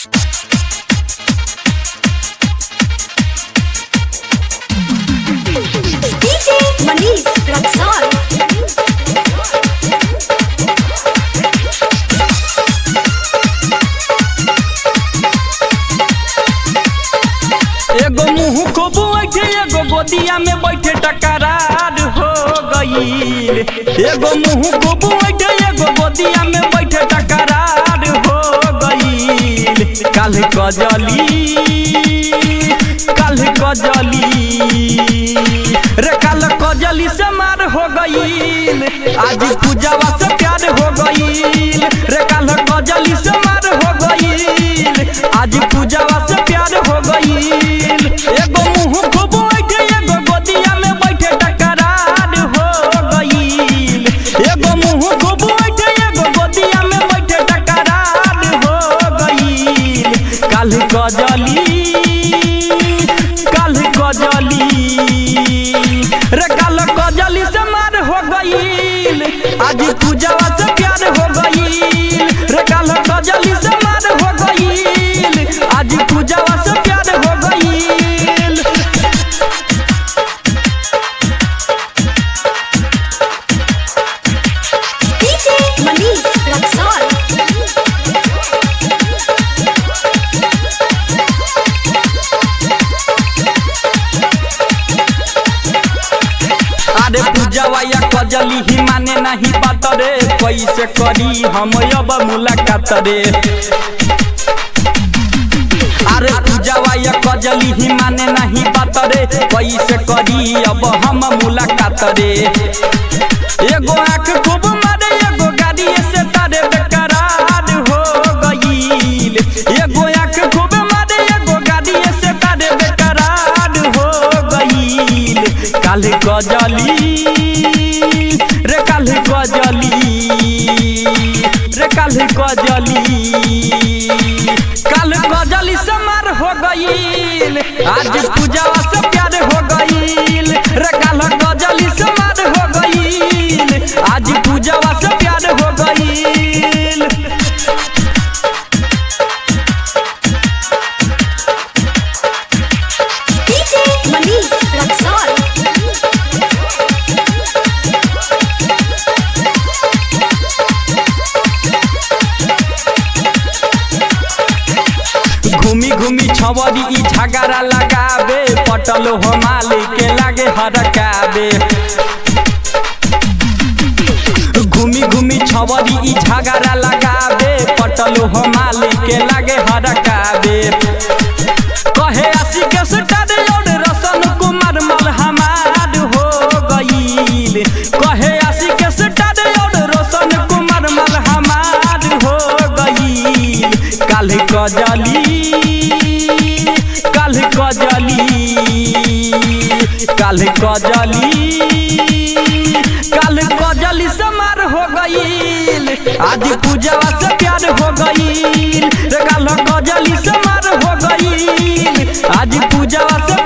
DJ Manish Raksol. एगो मुंह को बैठे एगो गोदिया में बैठे टकरार हो गईल एगो मुंह को बैठे एगो गोदिया में बैठे टकरार हो गईल काल कजली काल कजली रे काल कजली से मार हो गईल आज पूजावा से प्यार हो गईल रे काल कजली से मार हो गईल आज पूजावा से प्यार हो गईल एगो मुंह को बैठे एगो गोदिया में बैठे टकरार हो गईल एगो मुंह को बैठे एगो गोदिया में बैठे टकरार हो गईल काल कजली काल कजली रे काल कजली से मार हो गईल आज पूजावा से प्यार हो गईल रे काल कजली से मार हो गईल आज पूजावा से प्यार हो गईल DJ Manish Raksol. अरे पूजावा या कजली ही माने नहीं बात रे कैसे करी हम अब मुलाकात रे अरे पूजावा या कजली ही माने नहीं बात रे कैसे करी अब हम मुलाकात रे एगो आँख खूब मारे एगो गाड़ी से तारे बेकरार हो गईल एगो आँख खूब मारे एगो गाड़ी से तारे बेकरार हो गईल काल गजली रे काल गजली रे काल गजली काल गजली से मार हो गईल आज पूजावा से प्यार हो गईल रे काल गजली से मार हो गईल आज पूजावा से प्यार हो गईल DJ Manish Raksol. घूमी घूमी छवरी ई झगड़ा लगावे पटल हो मालिक के लागे हरकावे घूमी घूमी छवरी ई झगड़ा लगावे पटल हो मालिक के लागे हरकावे कहे आशी के सुटार और रसन कुमार मल हमार हो गईल कहे आशी के सुटार और रसन कुमार मल हमार हो गईल काल कजली काल कजली काल कजली काल कजली समार हो गईल आज पूजावा से प्यार हो गईल रे काल कजली समार हो गईल आज पूजावा से